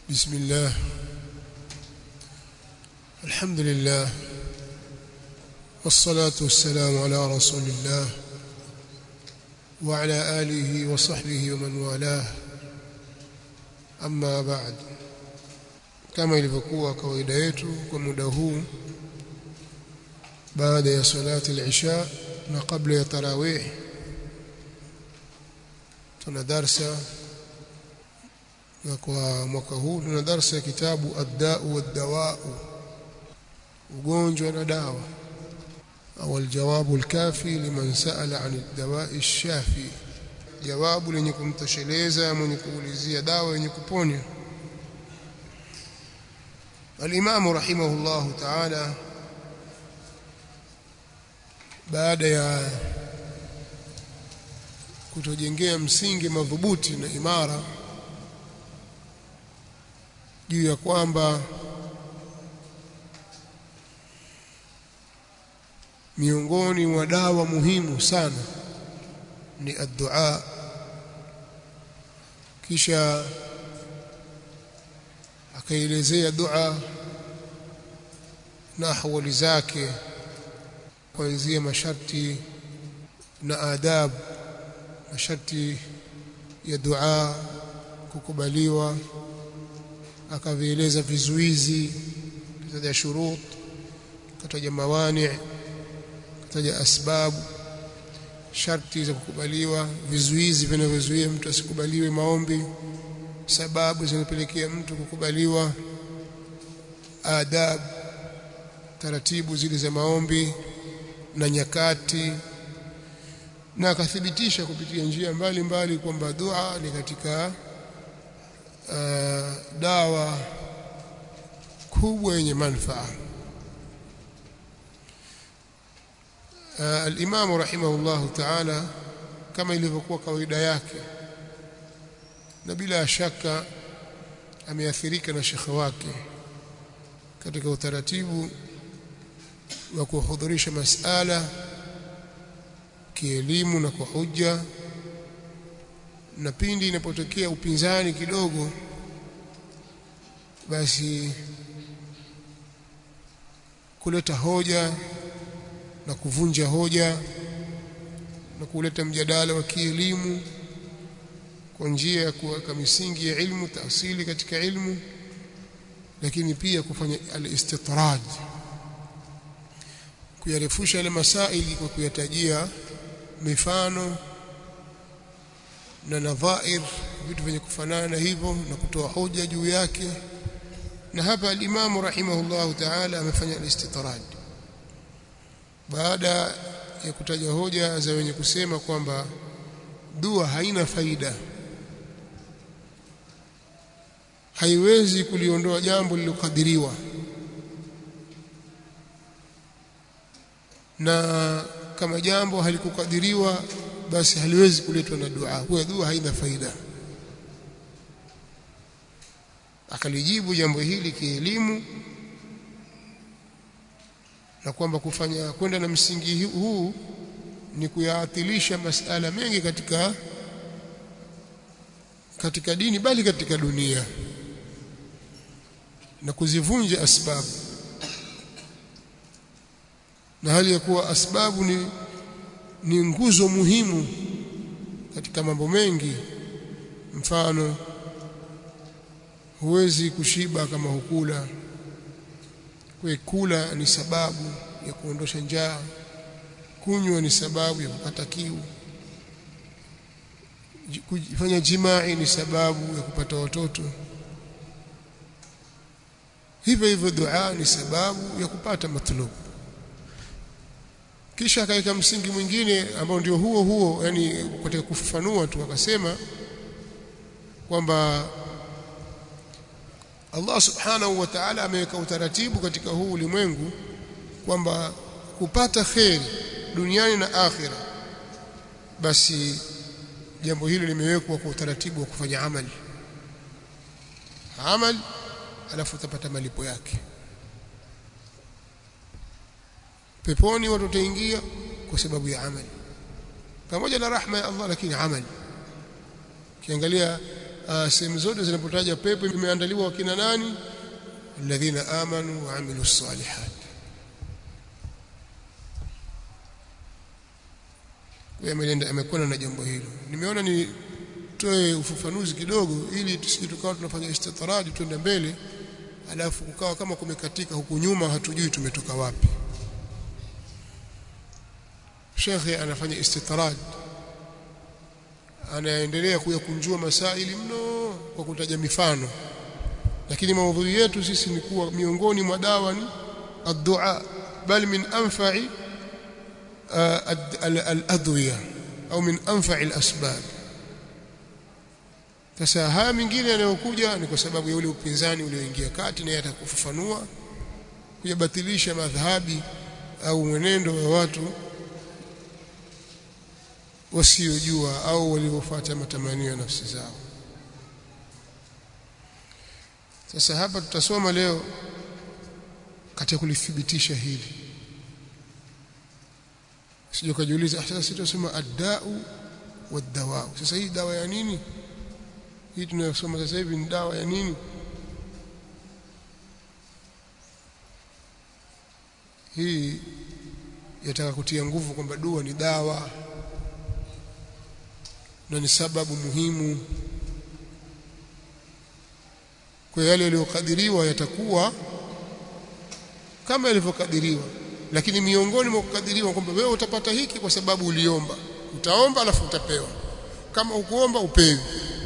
بسم الله الحمد لله والصلاة والسلام على رسول الله وعلى آله وصحبه ومن والاه أما بعد kama ilivyokuwa kawaida yetu kwa muda huu baada ya salati al-isha na kabla ya tarawih tuna darsa na kwa mwaka huu tuna darsa ya kitabu ad-da'u wad-dawa'u ugonjwa na dawa au aljawabu alkafi liman sa'ala 'an ad-dawa'i ash-shafi jawabu lenye kumtosheleza mwenye kuulizia dawa yenye kuponya الإمام رحمه الله تعالى baada ya kutojengea msingi madhubuti na imara juu ya kwamba miongoni mwa dawa muhimu sana ni addua kisha akaelezea dua na ahwali zake kuanzia masharti na adab masharti ya dua kukubaliwa akavieleza vizuizi kataja shurut kataja mawani kataja asbabu sharti za kukubaliwa vizuizi vinavyozuia mtu asikubaliwe maombi sababu zinapelekea mtu kukubaliwa adab taratibu zile za maombi na nyakati na akathibitisha kupitia njia mbalimbali kwamba dua ni katika uh, dawa kubwa yenye manufaa uh, al-Imam rahimahullahu ta'ala kama ilivyokuwa kawaida yake na bila shaka ameathirika na shekhe wake katika utaratibu wa kuhudhurisha masala kielimu na kwa hujja na pindi inapotokea upinzani kidogo basi kuleta hoja na kuvunja hoja na kuleta mjadala wa kielimu kwa njia ya kuweka misingi ya ilmu taasili katika ilmu lakini pia kufanya al-istitrad kuyarefusha yale masaili kwa kuyatajia mifano na nadhair vitu vyenye kufanana hivyo na kutoa hoja juu yake na hapa al-Imam rahimahullahu ta'ala amefanya al-istitrad baada ya kutaja hoja za wenye kusema kwamba dua haina faida haiwezi kuliondoa jambo lililokadiriwa na kama jambo halikukadiriwa basi haliwezi kuletwa na dua kwa dua haina faida akalijibu jambo hili kielimu na kwamba kufanya kwenda na msingi huu ni kuyaathilisha masala mengi katika katika dini bali katika dunia na kuzivunja asbabu na hali ya kuwa asbabu ni ni nguzo muhimu katika mambo mengi mfano huwezi kushiba kama hukula kwa kula ni sababu ya kuondosha njaa kunywa ni sababu ya kupata kiu kufanya jimai ni sababu ya kupata watoto hivyo hivyo dua ni sababu ya kupata matlubu kisha akaweka msingi mwingine ambao ndio huo huo yani katika kufafanua tu akasema kwamba Allah subhanahu wa ta'ala ameweka utaratibu katika huu ulimwengu kwamba kupata kheri duniani na akhira basi jambo hili limewekwa kwa utaratibu wa kufanya amali amali alafu utapata malipo yake peponi watu wataingia kwa sababu ya amali pamoja na rahma ya Allah lakini amali kiangalia sehemu zote zinapotaja pepo imeandaliwa wakina nani alladhina amanu wa amilu salihat ameenda amekwenda na jambo hilo nimeona nitoe ufafanuzi kidogo ili tusije tukawa tunafanya istitradi twende mbele alafu kukawa kama kumekatika huku nyuma hatujui tumetoka wapi shekhe anafanya istitrad anaendelea kuyakunjua masaili mno kwa kutaja mifano lakini maudhui yetu sisi ni kuwa miongoni mwa dawa ni ad-du'a bal min anfa'i al-adwiya au min anfa'i al-asbab sasa haya mingine yanayokuja ni kwa sababu ya ule upinzani ulioingia kati na yatakufafanua kuyabatilisha madhhabi au mwenendo wa watu wasiojua au waliofuata matamanio ya nafsi zao sasa hapa tutasoma leo katika kulithibitisha hili sije kujiuliza sasa sitasoma ad-da'u wad-dawa sasa hii dawa ya nini hii tunayosoma sasa hivi ni dawa ya nini hii yataka kutia nguvu kwamba dua ni dawa na ni sababu muhimu kwa yale yaliyokadiriwa yatakuwa kama yalivyokadiriwa lakini miongoni mwa kukadiriwa kwamba wewe utapata hiki kwa sababu uliomba utaomba alafu utapewa kama ukuomba upewi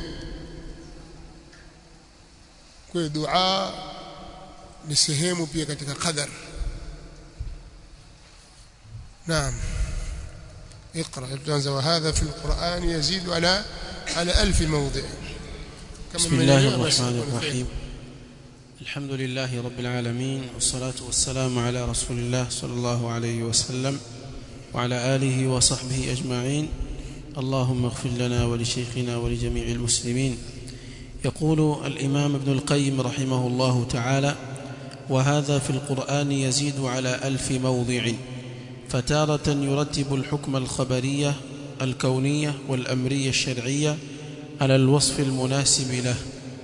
kwa dua ni sehemu pia katika qadar naam اقرا تنزل وهذا في القرآن يزيد على على ألف موضع بسم الله الرحمن الرحيم الحمد لله رب العالمين والصلاة والسلام على رسول الله صلى الله عليه وسلم وعلى آله وصحبه أجمعين اللهم اغفر لنا ولشيخنا ولجميع المسلمين يقول الإمام ابن القيم رحمه الله تعالى وهذا في القرآن يزيد على ألف موضع فتارة يرتب الحكم الخبرية الكونية والأمرية الشرعية على الوصف المناسب له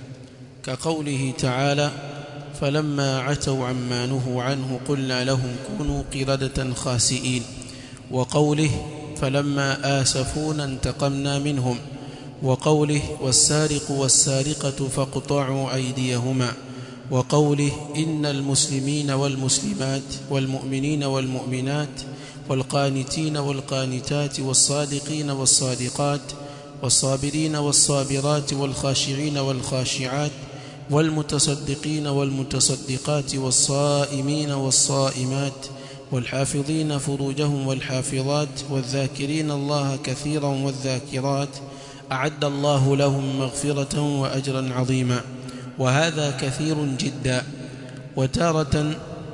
كقوله تعالى فلما عتوا عما نهوا عنه قلنا لهم كونوا قردة خاسئين وقوله فلما آسفونا انتقمنا منهم وقوله والسارق والسارقة فاقطعوا أيديهما وقوله إن المسلمين والمسلمات والمؤمنين والمؤمنات والقانتين والقانتات والصادقين والصادقات والصابرين والصابرات والخاشعين والخاشعات والمتصدقين والمتصدقات والصائمين والصائمات والحافظين فروجهم والحافظات والذاكرين الله كثيرا والذاكرات أعد الله لهم مغفرة وأجرا عظيما وهذا كثير جدا وتارة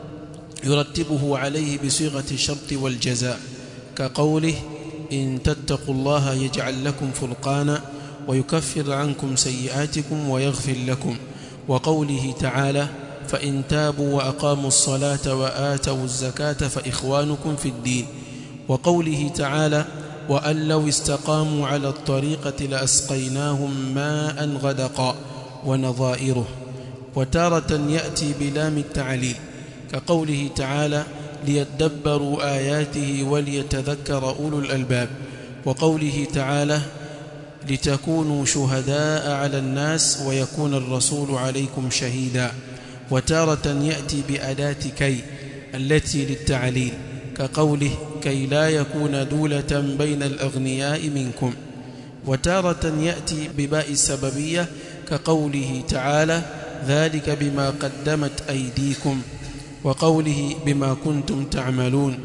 يرتبه عليه بصيغة الشرط والجزاء كقوله إن تتقوا الله يجعل لكم فرقانا ويكفر عنكم سيئاتكم ويغفر لكم وقوله تعالى فإن تابوا وأقاموا الصلاة وآتوا الزكاة فإخوانكم في الدين وقوله تعالى وأن لو استقاموا على الطريقة لأسقيناهم ماء غدقا ونظائره وتارة يأتي بلام التعليل كقوله تعالى ليدبروا آياته وليتذكر أولو الألباب وقوله تعالى لتكونوا شهداء على الناس ويكون الرسول عليكم شهيدا وتارة يأتي بأداة كي التي للتعليل كقوله كي لا يكون دولة بين الأغنياء منكم وتارة يأتي بباء السببية كقوله تعالى ذلك بما قدمت أيديكم وقوله بما كنتم تعملون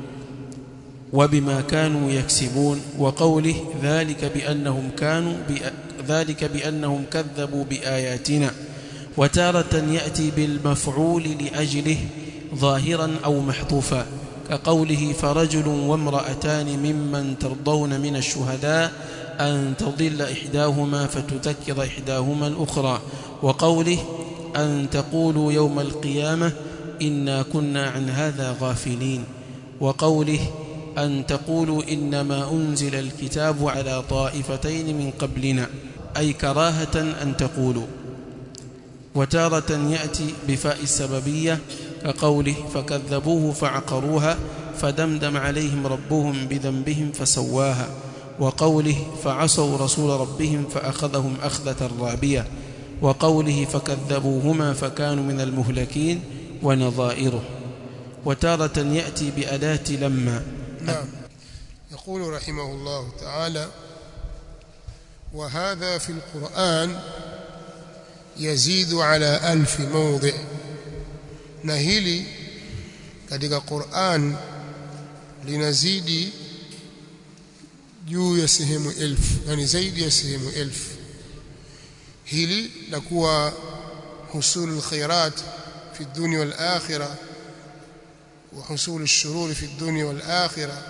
وبما كانوا يكسبون وقوله ذلك بأنهم كانوا ذلك بأنهم كذبوا بآياتنا وتارة يأتي بالمفعول لأجله ظاهرا أو محذوفا كقوله فرجل وامرأتان ممن ترضون من الشهداء أن تضل إحداهما فتذكر إحداهما الأخرى وقوله أن تقولوا يوم القيامة إنا كنا عن هذا غافلين وقوله أن تقولوا إنما أنزل الكتاب على طائفتين من قبلنا أي كراهة أن تقولوا وتارة يأتي بفاء السببية كقوله فكذبوه فعقروها فدمدم عليهم ربهم بذنبهم فسواها وقوله فعصوا رسول ربهم فأخذهم أخذة رابية وقوله فكذبوهما فكانوا من المهلكين ونظائره وتارة يأتي بأداة لما نعم يقول رحمه الله تعالى وهذا في القرآن يزيد على ألف موضع نهيلي katika Qur'an linazidi juu ya sehemu elfu yani zaidi ya sehemu elfu hili la kuwa husul alkhairat fi dunya wal akhirah wa husul ash-shurur fi dunya wal akhirah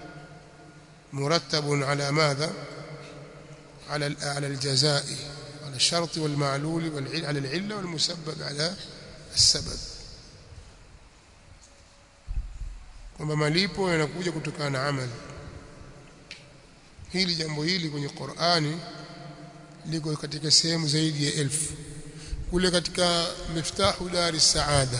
مرتب على ماذا على على الجزاء على الشرط والمعلول والعل على العله والمسبب على السبب kwamba malipo yanakuja kutokana na amali hili jambo hili kwenye Qur'ani liko katika sehemu zaidi ya elfu kule katika miftahu dari saada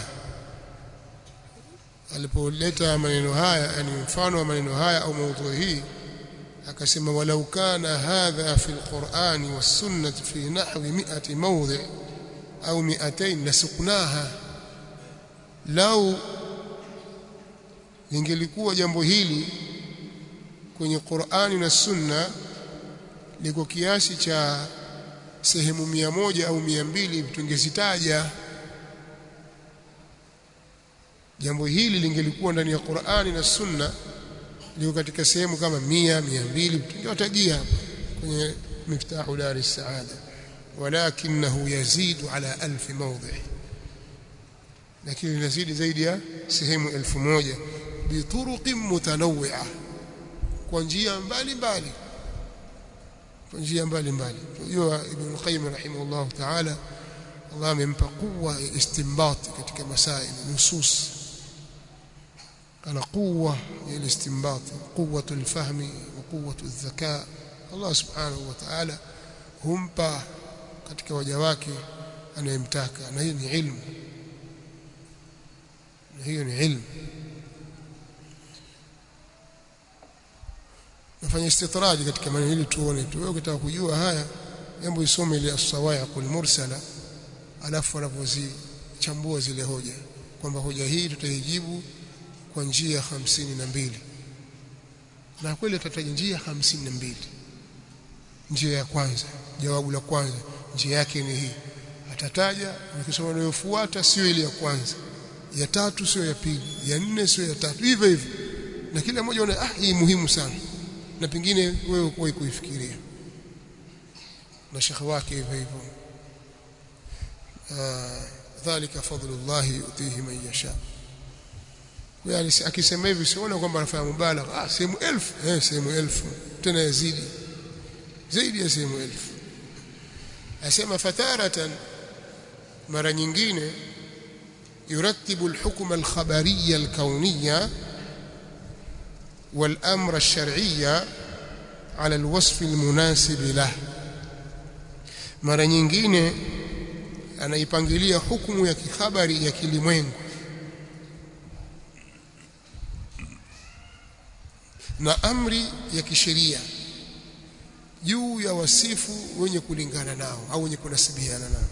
alipoleta maneno haya yani mfano wa maneno haya au maudhui hii akasema walau kana hadha fi alqur'ani was-sunnah fi nahwi 100 mawdi' au 200 lasuknaha lau lingelikuwa jambo hili kwenye Qur'ani na Sunna liko kiasi cha sehemu mia moja au mia mbili tungezitaja jambo hili lingelikuwa ndani ya Qur'ani na Sunna liko katika sehemu kama mia mia mbili tungewatajia hapa kwenye miftahu dar as-saada walakinahu yazidu ala alf mawdhi lakini linazidi zaidi ya sehemu elfu moja bituruqin mutanawwi'a kwa njia mbalimbali kwa njia mbalimbali unajua ibn qayyim rahimahullah ta'ala Allah amempa kuwa istinbat katika masail nusus ana quwwa ya istinbat quwwatu alfahmi wa quwwatu adh-dhaka Allah subhanahu wa ta'ala humpa katika waja wake anayemtaka na hiyo ni ilmu na hiyo ni ilmu nafanya istitraji katika maneno hili tuone tu wewe ukitaka kujua haya hebu isome ile as-sawaiq al-mursala alafu anapozichambua zile hoja kwamba hoja hii tutaijibu kwa njia hamsini na mbili na kweli tutataja njia hamsini na mbili njia ya kwanza jawabu la kwanza njia yake ni hii atataja nikisoma inayofuata sio ile ya kwanza ya tatu sio ya pili ya nne sio ya tatu hivyo hivyo na kila mmoja una ah hii muhimu sana na pengine wewe kuwa kuifikiria na shekhi wake hivyo hivyo dhalika fadlullah yutihi man yasha yani akisema hivi siona kwamba anafanya mubalagha ah sehemu elfu eh sehemu elfu tena yazidi zaidi ya sehemu elfu asema fataratan mara nyingine يرتب الحكم الخبري الكوني والأمر الشرعي على الوصف المناسب له mara nyingine anaipangilia hukumu ya kikhabari ya kilimwengu na amri ya kisheria juu ya wasifu wenye kulingana nao au wenye kunasibiana nao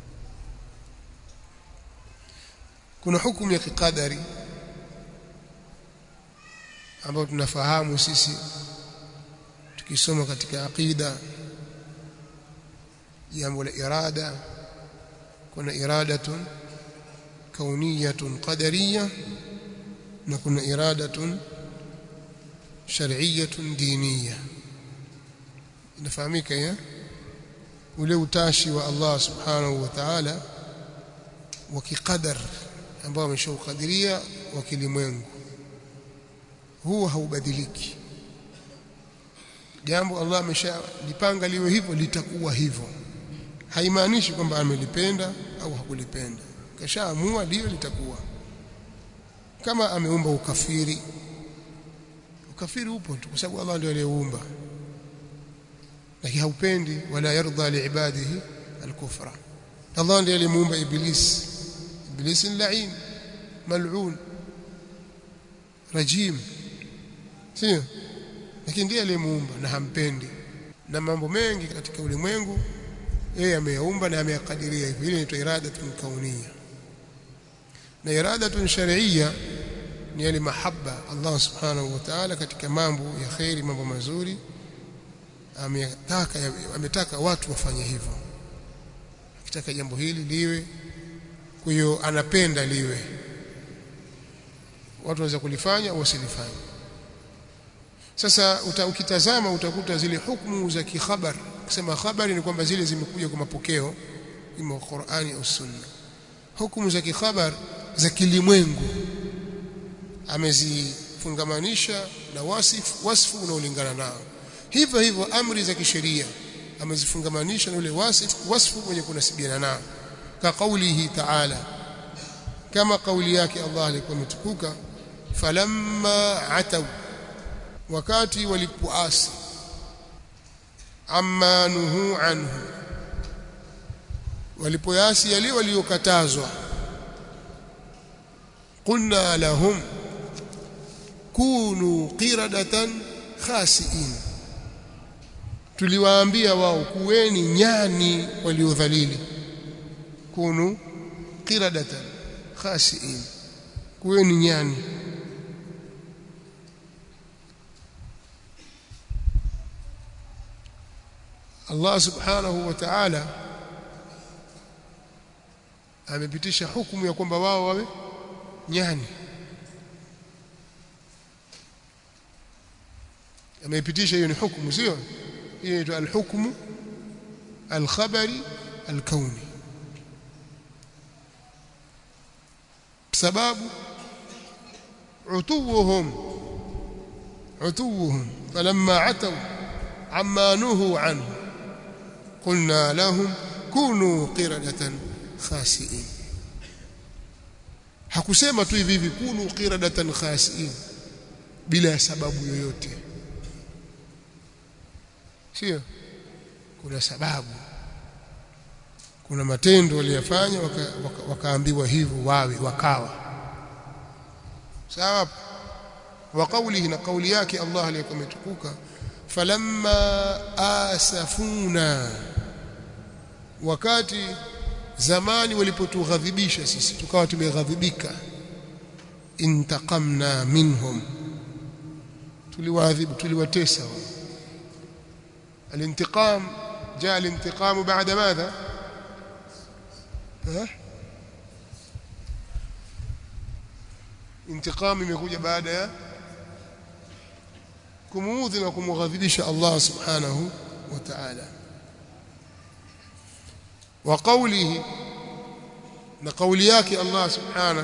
kuna hukumu ya kikadari ambayo tunafahamu sisi tukisoma katika aqida jambo la irada kuna iradatun kauniyatun qadariyya na kuna iradatun shar'iyyatun diniyya inafahamika ya ule utashi wa Allah subhanahu wa ta'ala wa kiqadar ambao ameshaukadiria wa kilimwengu huwa haubadiliki jambo Allah ameshalipanga liwe hivyo litakuwa hivyo haimaanishi kwamba amelipenda au hakulipenda kashaamua liwe litakuwa kama ameumba ukafiri ukafiri upo tu kwa sababu Allah ndiye aliyeumba lakini haupendi wala yarda liibadihi alkufra Allah ndiye alimuumba iblis iblis ni lain mal'un rajim sio lakini ndiye aliyemuumba na hampendi na mambo mengi katika ulimwengu yeye ameyaumba na ameyakadiria hivyo ile inaitwa iradatun kauniyya na iradatun shar'iyya ni yale mahaba Allah subhanahu wa ta'ala katika mambo ya khairi mambo mazuri ametaka ametaka watu wafanye hivyo akitaka jambo hili liwe kwa hiyo anapenda liwe watu waweza kulifanya au wasilifanye sasa uta, ukitazama utakuta zile hukumu za kikhabar kusema habari ni kwamba zile zimekuja kwa mapokeo ima Qur'ani au Sunna hukumu za kikhabar za kilimwengu amezifungamanisha na wasifu wasfu unaolingana nao hivyo hivyo amri za kisheria amezifungamanisha na ule wasifu wasfu wenye kunasibiana nao ka kaulihi ta'ala kama kauli yake Allah alikuwa ametukuka falamma ataw wakati walipoasi amma nuhu anhu walipoasi yale waliokatazwa qulna lahum kunu qiradatan khasiin tuliwaambia wao kuweni nyani waliodhalili kunu qiradatan khasiin kuweni nyani Allah subhanahu wa ta'ala amepitisha hukumu ya kwamba wao wawe nyani ameipitisha hiyo ni hukumu sio hiyo inaitwa alhukmu alkhabari alkauni sababu utuwuhum utuwuhum falamma ataw amma nuhu anhu قلنا لهم كونوا قردة خاسئين hakusema tu hivi hivi kunu qiradatan khasiin bila sababu yoyote sio kuna sababu kuna matendo waliyofanya wakaambiwa waka, waka hivyo wawe wakawa sawa wa qawlihi na kauli yake Allah aliyekuwa ametukuka falamma asafuna wakati zamani walipotughadhibisha sisi tukawa tumeghadhibika intaqamna minhum tuliwaadhibu tuliwatesa الانتقام جاء الانتقام بعد ماذا ها انتقام imekuja baada ya kumuudhi na kumghadhibisha Allah subhanahu wa ta'ala wa qawlihi na qawli yake Allah subhanahu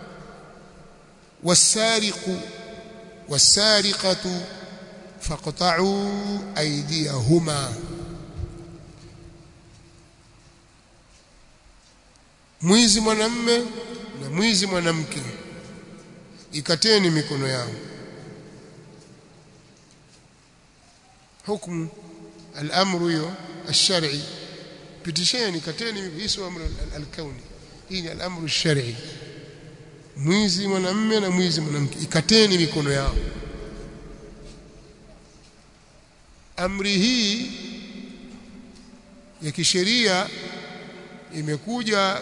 was-sariqu was-sariqatu faqta'u aydiyahuma mwizi mwanamme na mwizi mwanamke ikateni mikono yao hukumu al-amru hiyo ash-shar'i pitisheni kateni hii sio amru al-kauni hii ni al-amru ash-shar'i mwizi mwanamme na mwizi mwanamke ikateni mikono yao amri hii ya kisheria imekuja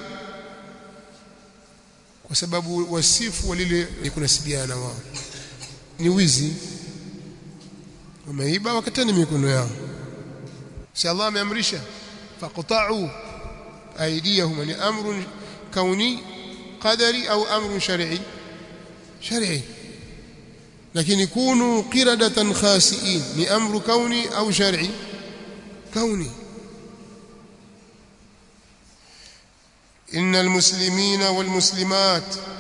kwa sababu wasifu wa lile ni kunasibiana na wao ni wizi wameiba wakatani mikono yao si Allah ameamrisha faqta'u aydiyahum ni amrun kauni qadari au amrun shar'i shar'i lakini kunu qiradatan khasiin ni amru kauni au shar'i kauni إن المسلمين والمسلمات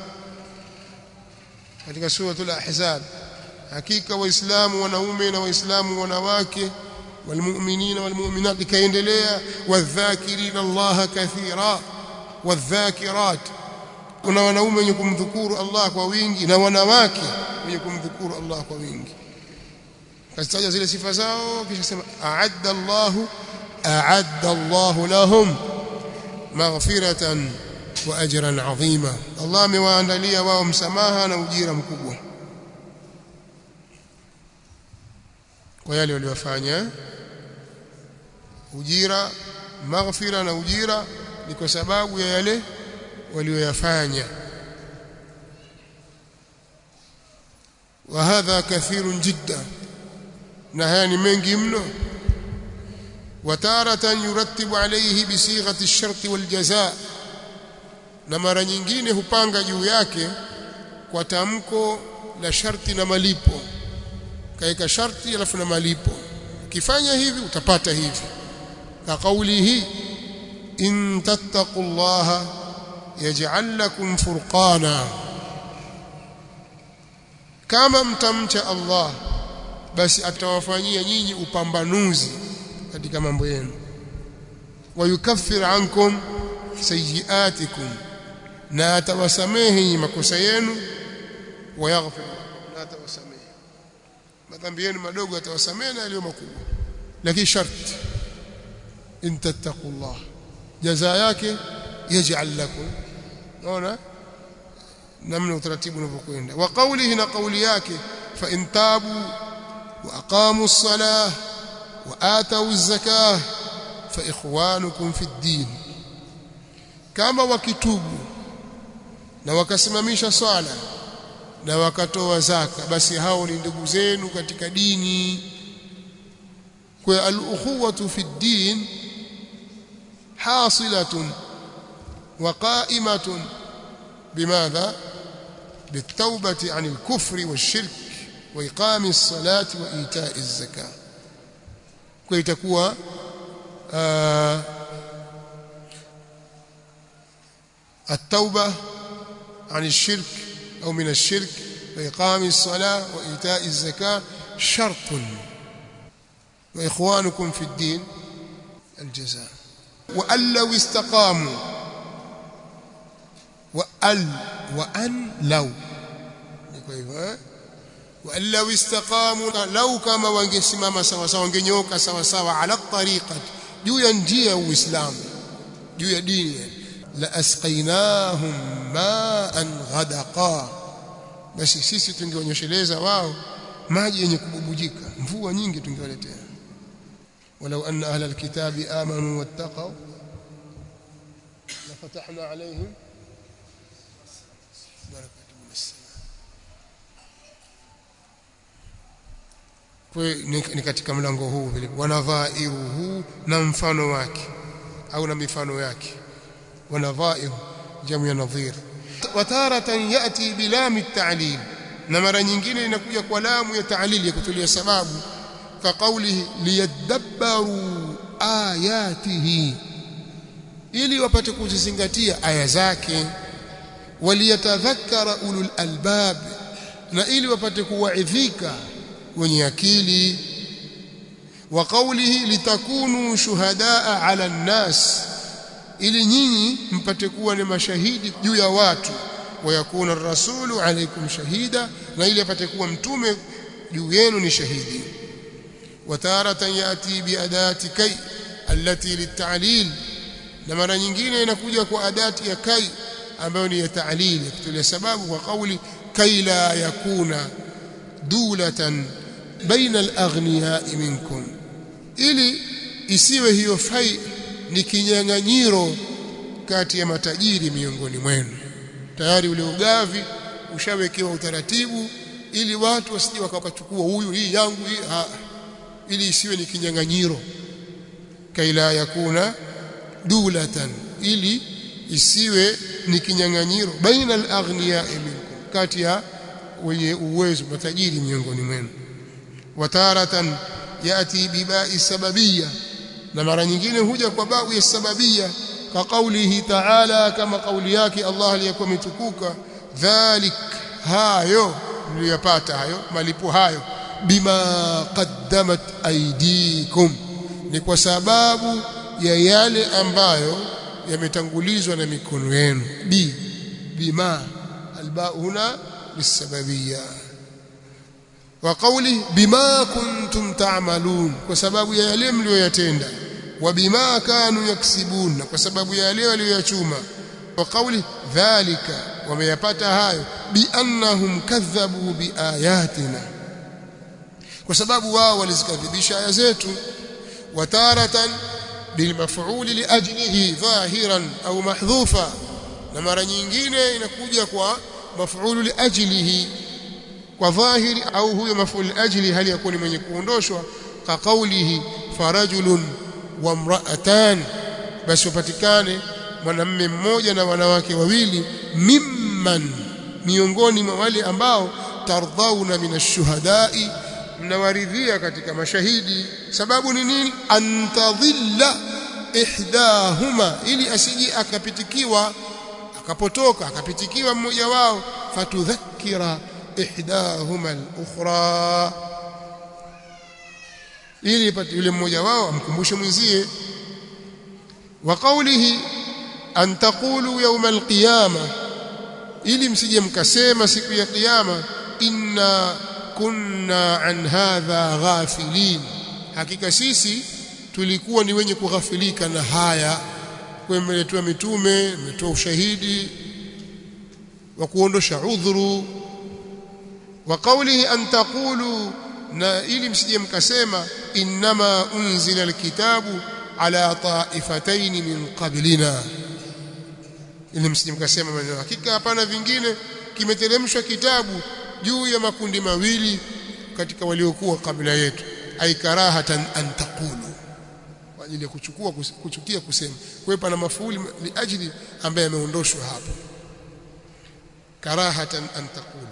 katika suratul ahzab hakika waislamu wanaume na waislamu wanawake walmu'minina walmu'minat ikaendelea wadhakirina Allah kathira wadhakirat kuna wanaume wenye kumdhukuru Allah kwa wingi na wanawake wenye kumdhukuru Allah kwa wingi kazitaja zile sifa zao kisha sema a'adda Allahu a'adda Allahu lahum maghfiratan wa ajran 'azima Allah amewaandalia wao msamaha na ujira mkubwa kwa yale waliofanya ujira maghfira na ujira ni kwa sababu ya yale walioyafanya وهذا كثير جدا na haya ni mengi mno وتارة يرتب عليه بصيغة الشرط والجزاء na mara nyingine hupanga juu yake kwa tamko la sharti na malipo kaika sharti alafu na malipo ukifanya hivi utapata hivi ka kaulihi in tattaqullaha yaj'al lakum furqana kama mtamcha Allah basi atawafanyia nyinyi upambanuzi katika mambo yenu wayukaffir ankum sayiatikum na atawasamehe makosa yenu wayaghfir na atawasamehe madhambi yenu madogo atawasamehe na yaliyo makubwa lakini sharti in tattaqullah jaza yake yaj'al lakum naona namna utaratibu unavyokwenda wa qawlihi na qawli yake fa in tabu wa aqamu as-salah wa atau az-zakah fa ikhwanukum fi ad-din kama wakitubu na wakasimamisha swala na wakatoa zaka basi hao ni ndugu zenu katika dini kwa al-ukhuwatu fi ad-din hasilatun wa qa'imatun بماذا بالتوبة عن الكفر والشرك وإقام الصلاة وإيتاء الزكاة كي تكون آه التوبة عن الشرك أو من الشرك وإقام الصلاة وإيتاء الزكاة شرط وإخوانكم في الدين الجزاء وأن لو استقاموا وأل وأن لو وأن لو استقاموا لو كما wangesimama sawa sawa wangenyoka sawa sawa ala tariqa juu ya njia ya Uislamu juu ya dini la asqainahum ma'an ghadaqa basi sisi tungeonyesheleza wao maji yenye kububujika mvua nyingi tungewaletea walau anna ahla alkitabi amanu wattaqaw la fatahna alayhim ni katika mlango huu vile wanadhairuhu na mfano wake au na mifano yake wanadhair jamu ya nadhir wataratan yati bilam at-ta'lil na mara nyingine inakuja kwa lamu ya ta'lil ya kutulia sababu ka qawlihi liyadabbaru ayatihi ili wapate kuzizingatia aya zake waliyatadhakkara ulul albab na ili wapate kuwaidhika wenye akili wa qawlihi litakunu shuhadaa ala nnas ili nyinyi mpate kuwa ni mashahidi juu ya watu wayakuna ar-rasulu alaykum shahida na ili apate kuwa mtume juu yenu ni shahidi wataratan yati biadati kai allati litalil na mara nyingine inakuja kwa adati ya kai ambayo ni ya ta'lil kutolia sababu kwa kauli kai la yakuna dulatan baina al-aghniya minkum ili isiwe hiyo fai ni kinyang'anyiro kati ya matajiri miongoni mwenu tayari ule ugavi ushawekewa utaratibu ili watu wasije wakachukua huyu hii yangu hii ha, ili isiwe ni kinyang'anyiro kaila yakuna dulatan ili isiwe ni kinyang'anyiro baina al-aghniya minkum kati ya wenye uwezo matajiri miongoni mwenu wataratan yati bibai sababiyya na mara nyingine huja kwa bau ya sababiyya ka kaulihi ta'ala kama kauli yake Allah aliyekuwa mtukuka dhalik hayo mliyopata hayo malipo hayo bima qaddamat aydikum ni kwa sababu ya yale ambayo yametangulizwa na mikono yenu bi bima albao huna bisababiyya wa qawli bima kuntum ta'malun kwa sababu ya yale mlioyatenda wa bima kanu yaksibun kwa sababu ya yale walioyachuma wa qawli dhalika wameyapata hayo bi annahum kadhabu bi ayatina kwa sababu wao walizikadhibisha aya zetu wataratan bilmaf'ul liajlihi dhahiran au mahdhufa na mara nyingine inakuja kwa maf'ul liajlihi kwa dhahiri au huyo maf'ul ajli hali yakuwa ni mwenye kuondoshwa ka qawlihi farajulun wa mra'atan basi upatikane mwanamme mmoja na wanawake wawili mimman miongoni mwa wale ambao tardhauna minashuhadai mnawaridhia katika mashahidi sababu ni nini antadhilla ihdahuma ili asiji akapitikiwa akapotoka akapitikiwa mmoja wao fatudhakkira ihdahuma al-ukhra ili yule mmoja wao amkumbushe mwenzie wa qawlihi an taqulu yawm al-qiyama ili msije mkasema siku ya kiyama inna kunna an hadha ghafilin hakika sisi tulikuwa ni wenye kughafilika na haya kwa mmeletwa mitume mmetoa ushahidi wa kuondosha udhuru wa qawlihi an taqulu na ili msije mkasema innama unzila alkitabu ala ta'ifatayn min qablina ili msije mkasema maneno hakika hapana vingine kimeteremshwa kitabu juu ya makundi mawili katika waliokuwa kabla yetu ai karahatan an taqulu kwa ajili ya kuchukua kuchukia kusema kwa hiyo pana mafuuli li ajli ambaye ameondoshwa hapo karahatan an taqulu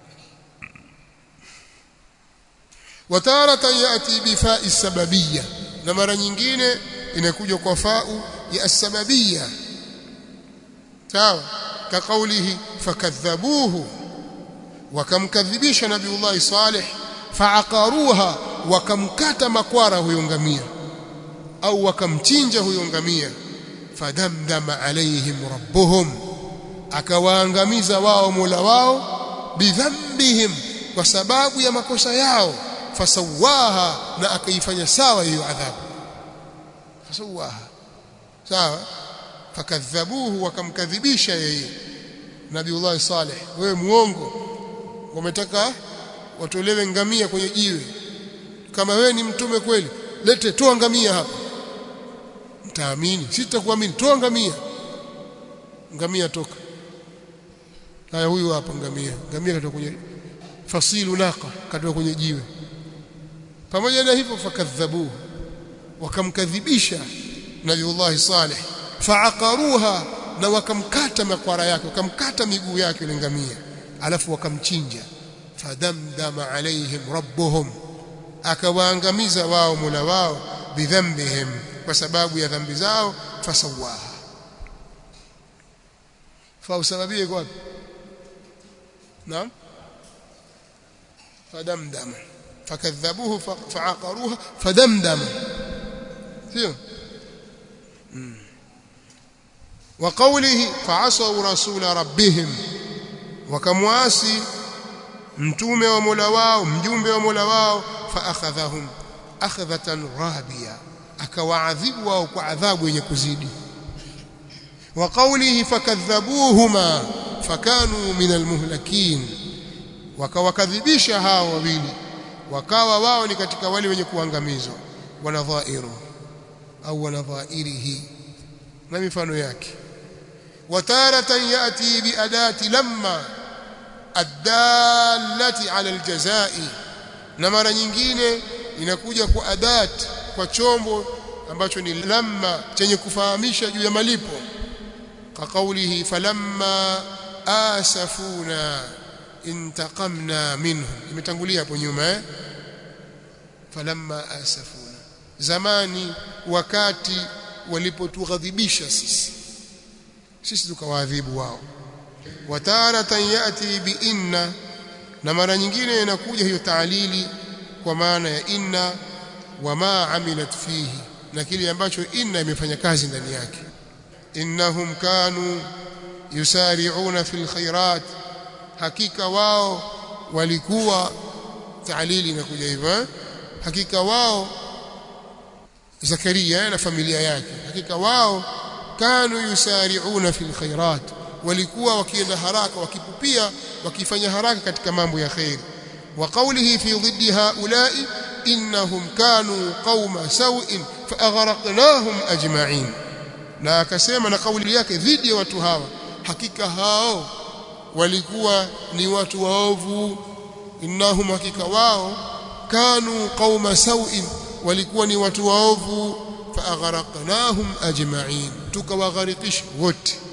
wataratan yati bifa'i sababiyya na mara nyingine inakuja kwa fa'u ya asbabiyya sawa ka kaulihi fakadhabuhu wakamkadhibisha nabiullahi salih faaqaruha wakamkata makwara huyo ngamia au wakamchinja huyo ngamia fadamdama alaihim rabbuhum akawaangamiza wao mola wao bidhambihim kwa sababu ya makosa yao fasawaha na akaifanya sawa hiyo adhabu fasawaha sawa fakadhabuhu wakamkadhibisha yeye nabiullahi salih wewe muongo wametaka watolewe ngamia kwenye jiwe kama wewe ni mtume kweli lete toa ngamia hapa mtaamini sitakuamini toa ngamia ngamia toka haya huyu hapa ngamia ngamia katoka kwenye fasilu naqa katoka kwenye jiwe pamoja na hivyo fakadhabuhu wakamkadhibisha nabiullahi salih faaqaruha na wakamkata makwara yake wakamkata miguu yake ile ngamia alafu wakamchinja fadamdama alaihim rabbuhum akawaangamiza wao mula wao bidhambihim kwa sababu ya dhambi zao fasawaha fa usababie kwa wapi naam fadamdama fakadhabuhu faaqaruha fadamdama sio وقوله فعصوا رسول ربهم wakamwasi mtume wa Mola wao mjumbe wa Mola wao faakhadhahum akhdhatan rabiya akawaadhibu wao kwa adhabu yenye kuzidi wa qawlihi fakadhabuhuma fakanu min almuhlakin wakawakadhibisha hao wawili wakawa wao ni katika wale wenye kuangamizwa wanadhairu au wanadhairihi na mifano yake wataratan yati biadati lamma adallati ala aljazai na mara nyingine inakuja kwa adat kwa chombo ambacho ni lamma chenye kufahamisha juu ya malipo ka kaulihi falamma asafuna intaqamna minhum imetangulia hapo nyuma eh falamma asafuna zamani wakati walipotughadhibisha sisi sisi tukawaadhibu wao wataratan yati bi inna na mara nyingine inakuja hiyo taalili kwa maana ya inna wama amilat fihi na kile ambacho inna imefanya kazi ndani yake innahum kanu yusari'una fil khairat hakika wao walikuwa taalili inakuja hivyo hakika wao Zakaria na familia yake hakika wao kanu yusari'una fil khairat walikuwa wakienda haraka wakipupia wakifanya haraka katika mambo ya khair wa qawlihi fi dhiddi haula'i innahum kanu qauma sawin fa aghraqnahum ajma'in na akasema na kauli yake dhidi ya watu hawa hakika hao walikuwa ni watu waovu innahum hakika wao kanu qauma sawin walikuwa ni watu waovu fa aghraqnahum ajma'in tukawagharikisha wote